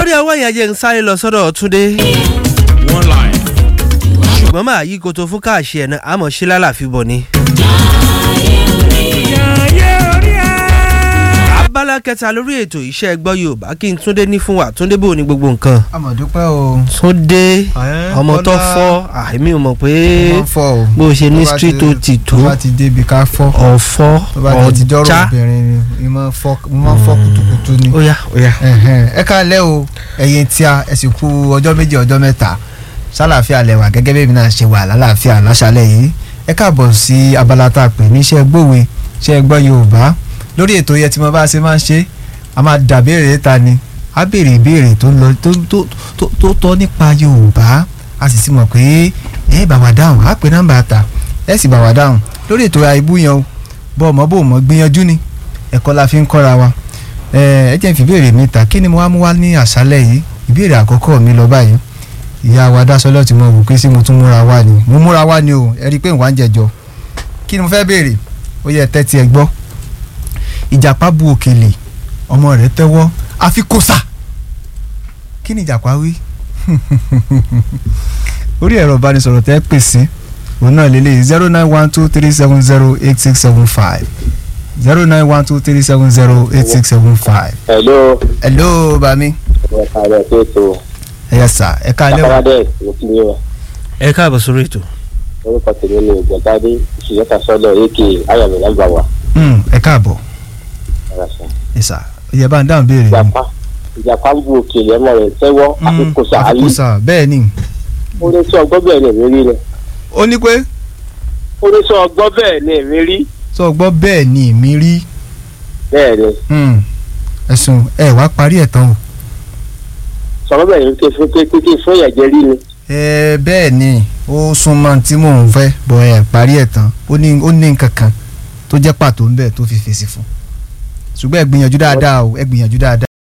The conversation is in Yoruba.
lórí ọwọ́ yẹn jẹ́ ń sáré lọ sọ́dọ̀ túndé one line. ṣùgbọ́n máa yí koto fún káàṣì ẹ̀ náà àmọ́ ṣe lálàfi bọ̀ ni. abala kẹta lórí ètò iṣẹ́ gbọ́ yorùbá kí n túndé ní fún wa túndé bò ní gbogbo nǹkan. àmọ̀dúpẹ́ o. túndé Ẹ́, ọmọ tó Bọ́lá. fọ́ àìmí ò mọ̀ pé wọ́n fọ́ o. bó ṣe ní Tó bá street ti- ó ti tó tó bá ti débi ká fọ́. ọ̀fọ́ tó bá ti dọ́rọ̀ ọ̀já obìnrin ni mo máa ń fọ́ mo máa ń fọ́ kutukutu ni. ó yá ó yá. Ẹ̀hẹ̀n, ẹ káalẹ́ o ẹ̀yin tí a ẹ sì kú ọjọ́ méjì ọjọ́ mẹ́ta sálàáfíà lẹ́wà gẹ́gẹ́ bí èmi náà ṣe wà lálàáfíà láṣálẹ̀ yìí ẹ káàbọ̀ sí abala tá a pè ní iṣẹ́ gbòwe iṣẹ́ gbọ́ yorùbá lórí ètò yẹn tí mo bá ṣe máa ń ṣe a máa dà béèrè ta ni a béèrè ìbéèrè tó lọ tó tó tó tó tọ́ nípa yorùbá a sì ti mọ̀ pé ẹ bá wa dáhùn á pè nọ́mbà ta ẹ sì bá wa dáhùn lórí ètò àìbú yẹn o bọ́ ọmọ bò mọ́ gbìyànjú ni ẹ̀kọ́ la fi ń kọ́ra wa ẹ ẹ jẹ́ n fi ìbéèrè mi ta kí ni mo wá mú wá ní àṣálẹ̀ yìí ìbéèrè àkọ́kọ́ mi lọ báyìí ìyá wa dásọlọ́ tí mo wò pé sí mo tún múra wá ni mo múra wá ni o ẹ rí i pé ìwà ń jẹjọ kí ni mo fẹ́ béèrè ó yẹ tẹ́tí ẹ gbọ́ ìjàpá bu òkèlè ọmọ rẹ̀ tẹ́wọ́ àfi kòsà kí ni ìjàpá wí orí ẹ̀rọ ìbánisọ̀rọ̀ tẹ́ pè sí òun náà lélẹ̀ zero nine one two three seven zero eight six seven five zero nine one two three seven zero eight six seven five. hello hello bami ẹ̀ka rẹ̀ tó tó ẹ yẹ sà ẹ ká lẹ́wọ̀ akọ́wádẹ́ ló ti ní wọn ẹ káàbọ̀ sórí ètò. orúkọ tèmi ni ìgbọ̀ntàdé ìṣìyẹ́ta sọ́dọ̀ ak ayọ̀mí lágbàwá Hmm, ẹ káàbọ̀ ara sàn. ẹ sà ẹ bá ń dáhùn béèrè mi. ìjàpá ìjàpá ń bu òkèlè ọmọ rẹ̀ tẹ́wọ́ Hmm, àfikún sàálì àfikòsà bẹ́ẹ̀ ni ó ní sọ ọgbọ́n bẹ́ẹ̀ ni èmi rí ni ó ní pé ó ní sọ ọgbọ́n bẹ́ẹ̀ ni èmi rí sọ gbọ́ bẹ́ẹ̀ ni èmi rí bẹ́ẹ̀ ni Hmm, ẹ̀sùn ẹ wá parí ẹ̀ tán o. sọ̀rọ̀ bẹ́ẹ̀ ni kéfé kéfé fún ìyàjẹ́ rí ni ẹ bẹ́ẹ̀ ni ó súnmọ́ tí mò ń fẹ́ bọ̀ ẹ parí ẹ̀ tán ó ní ó ní nǹkan kan tó jẹ́ pàtó ń bẹ̀ tó fi fèsì fún ṣùgbọ́n ẹ gbìyànjú dáadáa o ẹ gbìyànjú dáadáa.